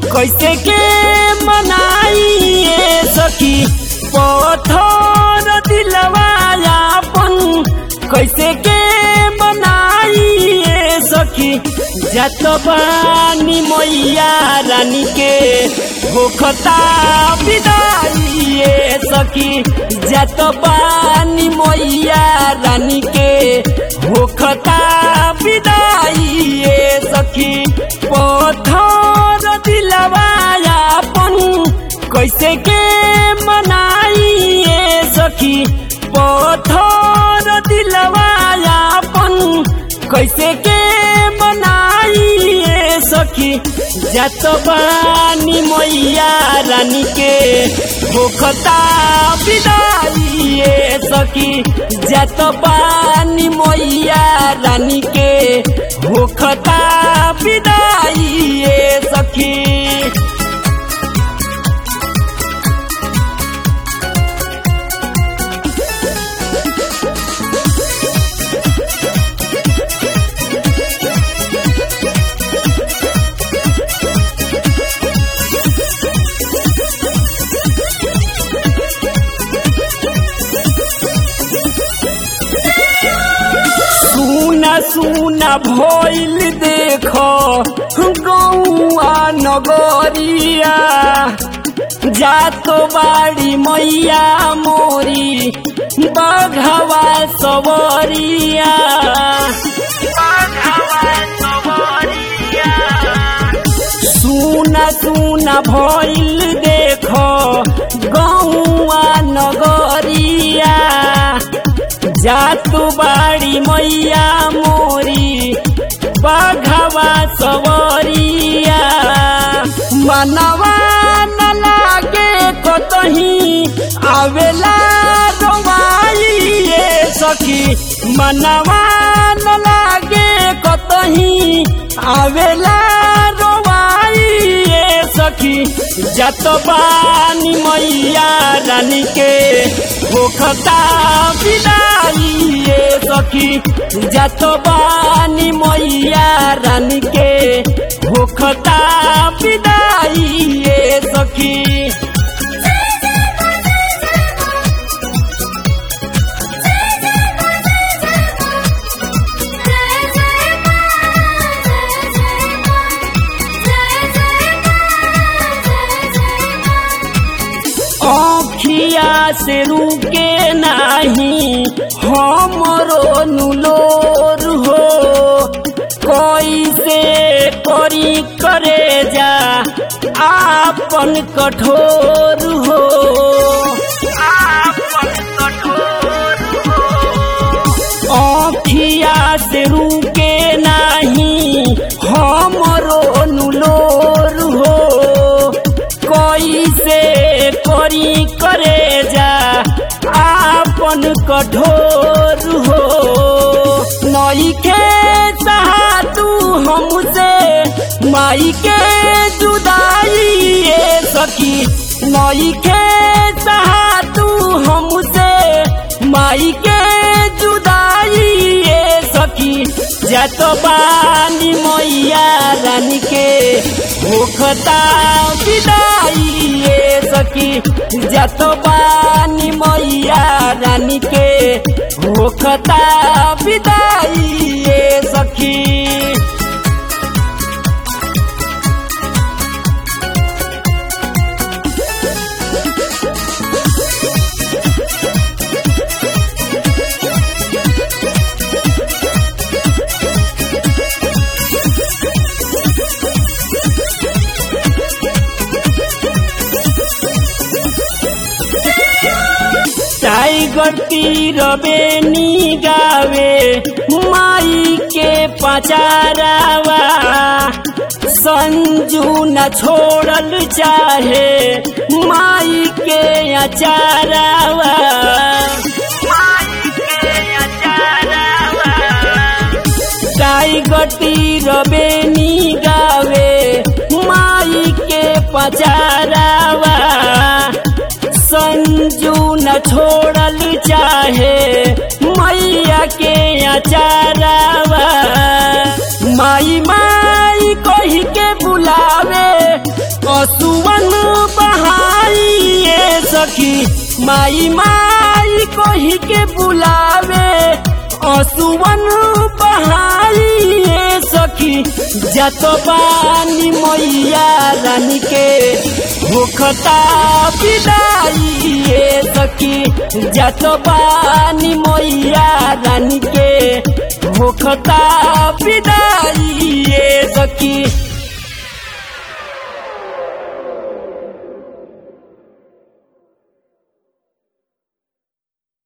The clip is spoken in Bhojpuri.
कैसे के मनाइए सखी पत्थर दिलवायापन कैसे के मनाइए सखी जत बानी मैया रानी के होखता विदाइए सखी जत बानी मैया रानी के होखता विदाइए सखी पत्थर दिलवायापन कैसे के मनाइए सखी पत्थर दिलवायापन कैसे के मनाइए सखी जत बानी मैया रानी के होखता विदाइए सखी जत बानी मैया रानी के होखता विदाइए सखी सुना सुना भइल देख गौआ नगरिया जातो बाड़ी मैया मोरी बघवा सवरिया सुना सुना भइल देख गौआ नगरिया जातु बाड़ी मैया मोरी बघवा सवरिया मनवा न लागे कतही आवेला रोवाइए सखी मनवा न लागे कतही आवेला रोवाइए सखी जत बानी मैया रानी के होखता विदाइए सखी जत बानी मैया रानी के होखता विदाइए सखी अखिया से रुके नाही हमरो नुलोर हो कैसे करी करे जा आपन कठोर हो अखिया से रुके नाही हमरो नुलोर हो कैसे करी करे जा आपन कठोर हो नई के तू हमसे माई के जुदाई ये सखी नई के तू हमसे माई के जुदाई ये सखी जत बानी मैया रानी के होखता विदाई ये सखी जत बानी मैया रानी के होखता विदाई ये सखी टाइगर तीर बेनी गावे माई के पचारावा संजू न छोड़ल चाहे माई के अचारावा टाइगर तीर बेनी गावे माई के पचारावा संजू न छोड़ल चाहे मैया के अचारावा माई माई कही के बुलावे सखी माई माई कोही के बुलावे असुवन बहाई सखी जत बानी मैया रानी के भूखता विदाई सखी जत बानी मैया रानी के भूखता विदाई सखी